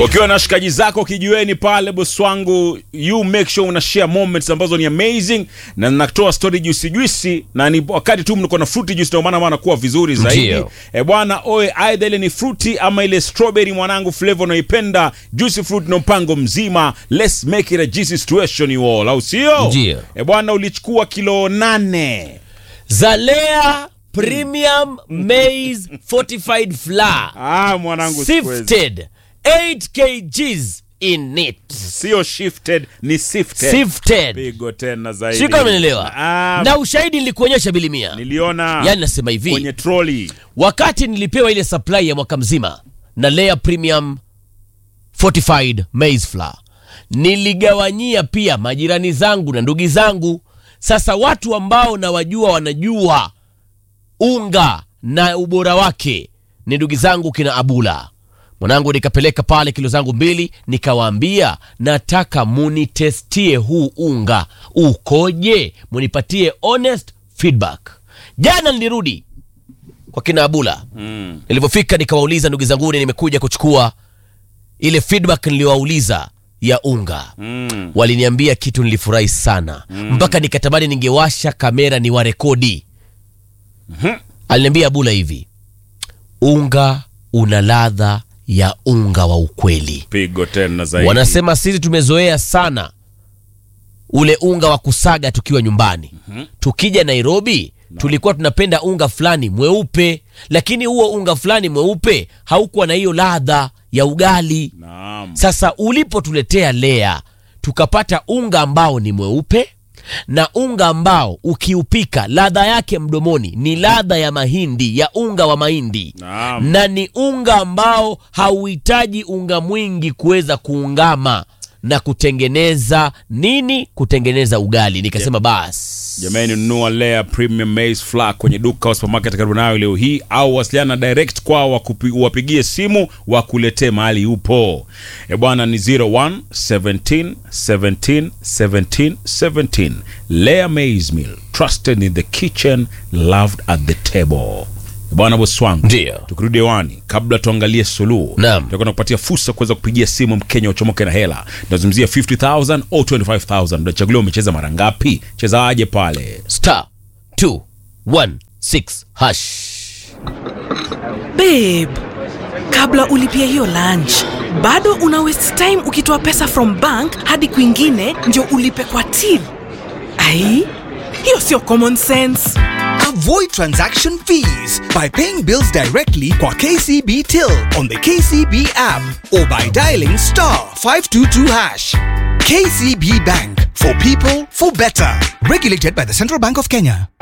ukiwa na shikaji zako kijiweni pale boss wangu you make sure una share moments ambazo ni amazing na natoa story juicy juicy na ni wakati tu mnako na fruity juice ndio maana maana kuwa vizuri zaidi Ndio. e bwana oe aidha ile ni fruity ama ile strawberry mwanangu flavor unaipenda juicy fruit na mpango mzima let's make it a juicy situation you all au sio Ndio. e bwana ulichukua kilo nane Zalea Premium Maize Fortified Flour ah mwanangu siwezi. Sifted 8 kgs in it sio shifted ni sifted Sifted pigo tena zaidi Sio kama umenielewa Ah, na ushahidi nilikuonyesha bilimia niliona yani nasema hivi kwenye troli wakati nilipewa ile supply ya mwaka mzima na Lea Premium Fortified Maize Flour niligawanyia pia majirani zangu na ndugu zangu. Sasa watu ambao nawajua wanajua unga na ubora wake ni ndugu zangu kina Abula mwanangu, nikapeleka pale kilo zangu mbili, nikawaambia nataka munitestie huu unga ukoje, munipatie honest feedback. Jana nilirudi kwa kina Abula mm. Nilivyofika nikawauliza ndugu zanguni, nimekuja kuchukua ile feedback niliyowauliza ya unga mm. waliniambia kitu nilifurahi sana mpaka nikatamani ningewasha kamera ni warekodi aliniambia Abula hivi unga una ladha ya unga wa ukweli pigo tena zaidi wanasema sisi tumezoea sana ule unga wa kusaga tukiwa nyumbani tukija nairobi tulikuwa tunapenda unga fulani mweupe lakini huo unga fulani mweupe haukuwa na hiyo ladha ya ugali naam sasa ulipotuletea lea tukapata unga ambao ni mweupe na unga ambao ukiupika ladha yake mdomoni ni ladha ya mahindi ya unga wa mahindi Naam. na ni unga ambao hauhitaji unga mwingi kuweza kuungama na kutengeneza nini kutengeneza ugali nikasema basi jamani nunua Lea premium maize flour kwenye duka au supermarket karibu nayo leo hii au wasiliana direct kwao wakupi- wapigie simu wakuletee mahali upo e bwana ni 01 17 17 17 17 Lea maize meal trusted in the kitchen loved at the table E bwana bosi wangu Ndio. tukirudi hewani kabla tuangalie suluhu Naam. tutakuwa kupatia fursa kuweza kupigia simu mkenya uchomoke na hela nazungumzia 50000 au 25000 unachaguliwa umecheza mara ngapi cheza aje pale star 216 hash babe kabla ulipia hiyo lunch bado una waste time ukitoa pesa from bank hadi kwingine ndio ulipe kwa till ai hiyo sio common sense Avoid transaction fees by paying bills directly kwa KCB Till on the KCB app or by dialing star 522 hash. KCB Bank for people for better. Regulated by the Central Bank of Kenya.